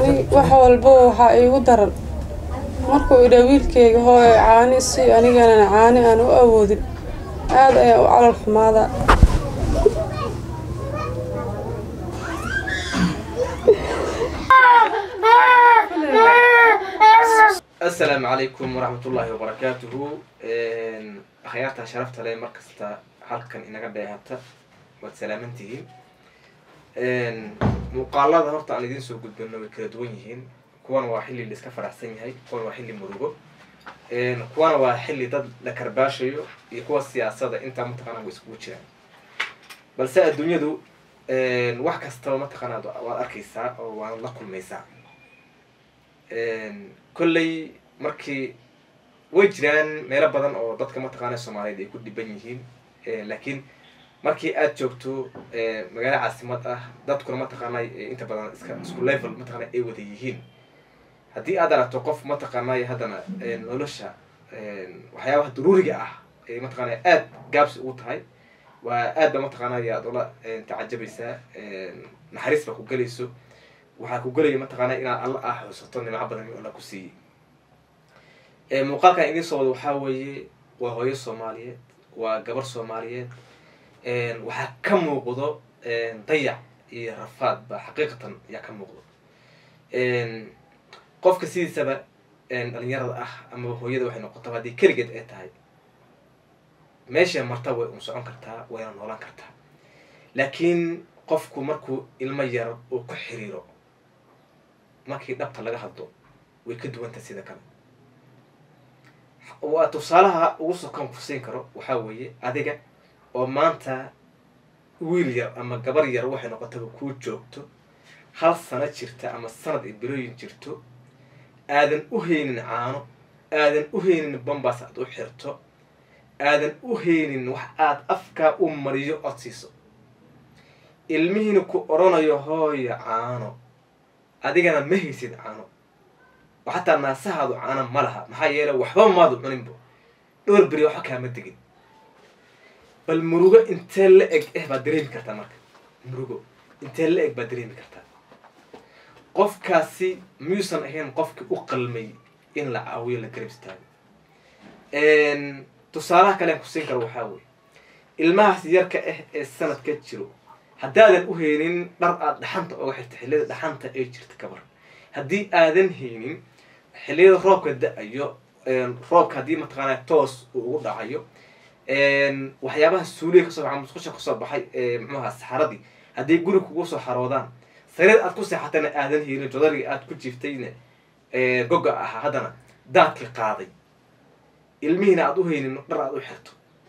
wax walbo waxaa iigu daran markuu idhaa wiilkeyga hooyo caani si anigana caani aan u awoodin aad ayaa u calal xumaadaa asalaamu calaykum waraxmat ullaahi wabarakaatuhu akhyaarta sharafta leh markasta halkan inaga dheehata waad salaamantihiin muuqaalada horta aan idiin soo gudbino way kala duwan yihiin kuwana waa xilli la iska faraxsan yahay kuwana waa xilli murugo kuwana waa xilli dad la karbaashayo iyo kuwa siyaasada intaa mataqaana way iskugu jiraan balse adduunyadu wax kastaba mataqaana waad arkaysaa oo waad la kulmaysaa kolley markii way jiraan meelo badan oo dadka mataqaana soomaaliyeed ay ku dhiban yihiin laakiin markii aad joogto magaalo caasimad ah dadkuna mataqaanay inta badan iska isku level mataqana ay wada yihiin haddii aad aragto qof mataqaanay haddana nolosha waxyaabaha daruuriga ah ay mataqaana aad gaabsi ugu tahay waa aad ba mataqaanay aad ula tacajabaysaa naxariis baa ku gelayso waxaa ku gelaya mataqaana inaad alla ah xusato nimco badan alla ku siiyey muuqaalkan idiin soo wada waxaa weeye waa hooyo soomaaliyeed waa gabar soomaaliyeed waxaa ka muuqdo dayac iyo rafaad ba xaqiiqatan ayaa ka muuqdo qofka sidiisaba dhalinyarada ah amaba hooyada waxay noqotaba haddii keligeed ay tahay meesha marta way un socon kartaa wayna noolaan kartaa laakiin qofku markuu ilmo yar uu ku xiriiro markii dhabta laga hadlo way ka duwanta sida kale waa tusaalaha ugu sokan kusiin karo waxaa weeye adiga oo maanta wiil yar ama gabar yar waxay noqotaba kuu joogto hal sano jirta ama sanad ay bilooyin jirto aadan u haynin caano aadan u haynin bambas aad u xirto aadan u haynin wax aad afkaa u mariyo ood siiso ilmihiina ku odhanayo hooyo caano adigana ma haysid caano oo xataa naasahaadu caano ma laha maxaa yeele waxba maadu cuninbo dhowr beri waxba kaama degin bal murugo intee la eg eh baad dareemi kartaa marka murugo intee la eg baad dareemi kartaa qofkaasi miyuusan ahayn qofkii u qalmay in la caawiyo la garab istaago tusaalaha kalean kusiin karo waxaa weye ilmahaas yarka ah ee sanadka jiro haddaadan u haynin dhar aad dhaxanta oga xirta xilliyada dhaxanta ee jirta kabar haddii aadan haynin xilliyada roobka da-ayo roobka haddii mataqaana toos uu ugu dhacayo waxyaabaha suuliga kasoo baxa musqusha kasoo baxay muxuaha saxaradii hadday guri kugu soo xaroodaan sareed aad ku seexatana aadan haynin jodariga aad ku jiiftayna goga ahaa haddana daadka qaaday ilmihiina aad u haynin dhar aad u xirto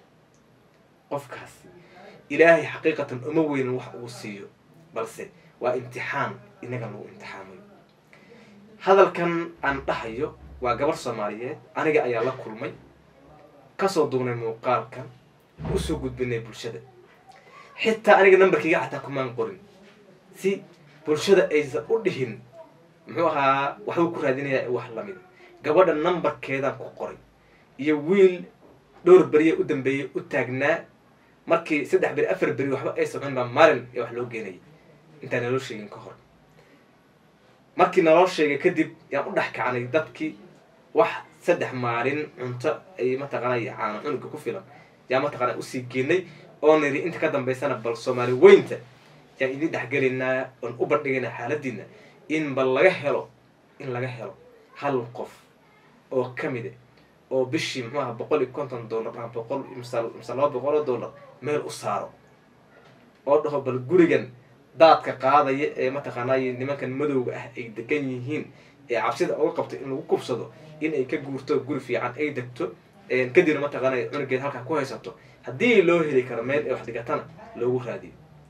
qofkaas ilaahay xaqiiqatan uma weynin wax uu siiyo balse waa imtixaan inaga lagu imtixaamayo hadalkan aan dhahayo waa gabar soomaaliyeed aniga ayaa la kulmay kasoo dugnay muuqaalkan usoo gudbinay bulshada xitaa aniga nambarkayga xataa kumaan qorin si bulshada aysan u dhihin muxuu ahaa waxbuu ku raadinayaa wax lamid gabadha nambarkeedaan ku qoray iyo wiil dhowr beriya u dambeeyay u taagnaa markii saddex beri afar beri waxba aysan cunin baa maalin ee wax loo geenayay intaan naloo sheegin ka hor markii naloo sheegay kadib yaan u dhex kacnay dadkii wax saddex maalin cunto ay mataqaanay caano cunuga ku filan yaa mataqaana usii geenay oo niri inta ka dambaysana bal soomaali weynta yaan idin dhexgelaynaa oon u bandhigaynaa xaaladiina in bal laga helo in laga helo hal qof oo kamida oo bishii muxuu aha boqol iyo konton dollar ama boqol mise laba boqol oo dollar meel u saaro oo dhaho bal gurigan daadka qaadaya ee mataqaanay nimankan madowga ah ay degan yihiin ee cabsida uga qabto in lagu kubsado in ay ka guurto guri fiican ay degto kadibna mataqaanay cunugeed halkaa ku haysato haddii loo heli karo meel ee wax dhigatana loogu raadiyo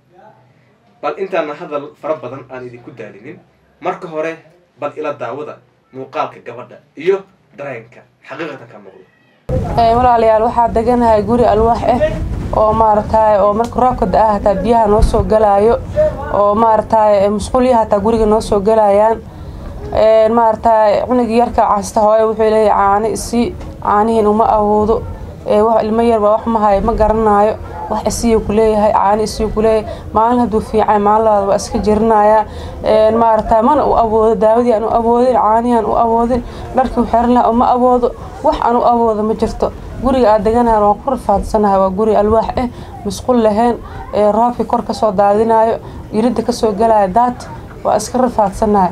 bal intaana hadal fara badan aan idinku daalinin marka hore bal ila daawada muuqaalka gabadha iyo dareenka xaqiiqatan ka muuqdo walaalayaal waxaa deganahay guri alwaax ah oo maaragtay oo marka roobka da-a hataa biyaha noo soo galaayo oo maaragtay musqulyaha hataa guriga noo soo galayaan maaragtay cunugii yarka casta hooyo wuxuu leeyahay caani isii caanihiin uma awoodo wax ilmo yar baa wax mahayo ma garanaayo wax isiyo kuleeyahay caani isiyo kuleeyahay maalin hadduu fiican maalin labaad waa iska jirinayaa maaragtay mana u awoodo daawadii aan u awoodin caanihi aan u awoodin dharkii u xiran lahaa uma awoodo wax aan u awoodo ma jirto guriga aad deganahan waan ku rafaadsanahay waa guri alwaax ah musqul lahayn roobkii kor kasoo daadinayo iridda kasoo galaya daad waa iska rafaadsanahay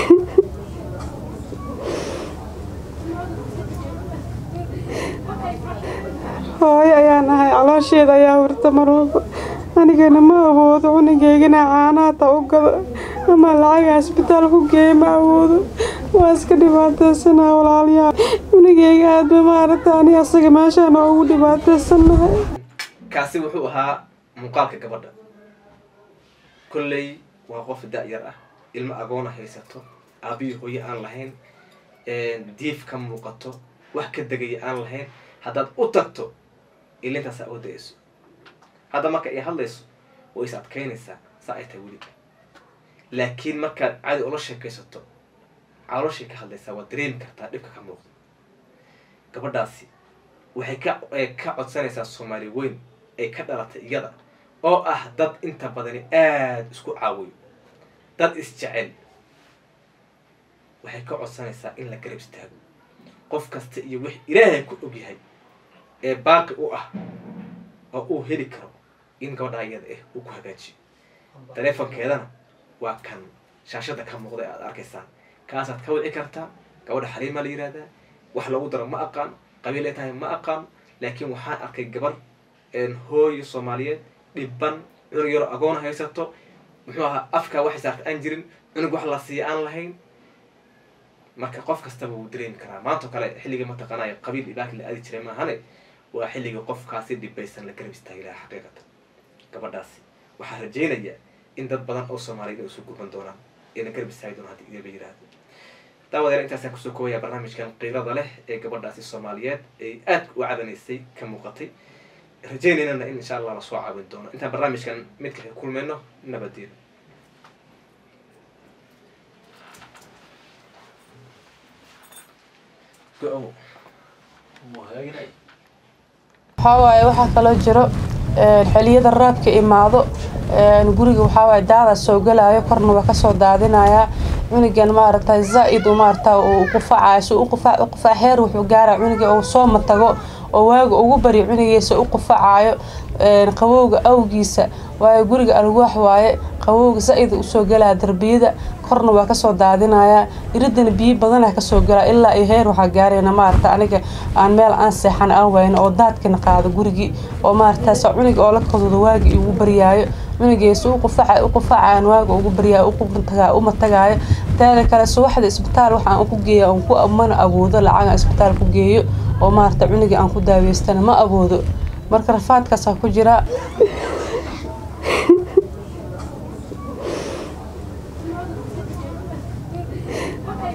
hooyo ayaan ahay caloosheeda ayaa hurta marwalba anigana ma awoodo cunugeygana caanaata u gado ama lacaga isbitaal ku geeya ma awoodo waa iska dhibaateysanaa walaalayaal cunugeyga aadba maaragta ani asaga meeshaana ugu dhibaateysannahay kaasi wuxuu ahaa muuqaalka gabadha kolley waa qof da-yar ah ilmo agoona haysato aabihii hooye aan lahayn diif ka muuqato wax ka degaya aan lahayn haddaad u tagto ilintaasaa oo da-ayso hadda marka ay hadlayso way is adkaynaysaa saa ay tahay weli laakiin markaad cadi ula sheekaysato calooshay ka hadlaysaa waad dareemi kartaa dhibka ka muuqda gabadhaasi waxay ka ka codsanaysaa soomaali weyn ay ka dhalatay iyada oo ah dad inta badani aada isku caawiyo dad isjecel waxay ka codsanaysaa in la garab istaago qof kasta iyo wix ilaahay ku ogyahay ee baaqi u ah oo uu heli karo in gabadhaa iyada ah uu ku hagaajiyo taleefonkeedana waa kan shaashada ka muuqda ee aada arkaysaan kaasaad ka wici kartaa gabadha xaliimaa la yihahdaa wax lagu daro ma aqaan qabiil ay tahay ma aqaan laakiin waxaan arkay gabar hooyo soomaaliyeed dhibban cunug yaro agoon haysato muxuu ahaa afkaa waxay saarta aan jirin cunug wax la siiya aan lahayn marka qof kastaba wuu dareemi karaa maantao kale xilliga mataqaanaya qabiil ibaaki la aadi jiray maahane waa xilliga qofkaasi dhibaysan la garab istaagi lahaa xaqiiqatan gabadhaasi waxaa rajeynaya in dad badan oo soomaaliyeed ay isu gurban doonaan ee la garab istaagi doonaan haddii idinba yiraahdo daawadeer intaasaan kusoo koobaya barnaamijkan qiirada leh ee gabadhaasi soomaaliyeed ay aada u cadanaysay ka muuqatay rajeynaynana in insha allah lasoo caawin doono intaan barnaamijkan midka kulmayno nabadeen go-ow waxaa waaye waxaa kaloo jiro xiliyada roobka imaado guriga waxaa waaye daada soo galayo korna waa kasoo daadinayaa cunugan maaragtay zaa-id u maarata uu qufacayo si u qufac u qufac heer wuxuu gaaraya cunuga uu soo matago oo waaga ugu baryo cunugiisa u qufacayo qabowga awgiisa waayo guriga alwaax waaye qabowga zaa-id usoo galaya darbiyada korna waa kasoo daadinaya iridana biyo badana kasoo galaa ilaa iyo heer waxaa gaarayna maarata aniga aan meel aan seexan aan wayno oo daadkana qaado gurigii oo maarata sa cunuga oo la kadudo waagi igu baryaayo cunugiisa u qufaca u qufacaan waaga ugu baryaayo uqubtagaa uma tagaayo teeda kale subaxda isbitaal waxaan uku geeya aan ku mana awoodo lacag aan isbitaal ku geeyo oo maarata cunugii aan ku daaweystana ma awoodo marka rafaadkaasaan ku jiraa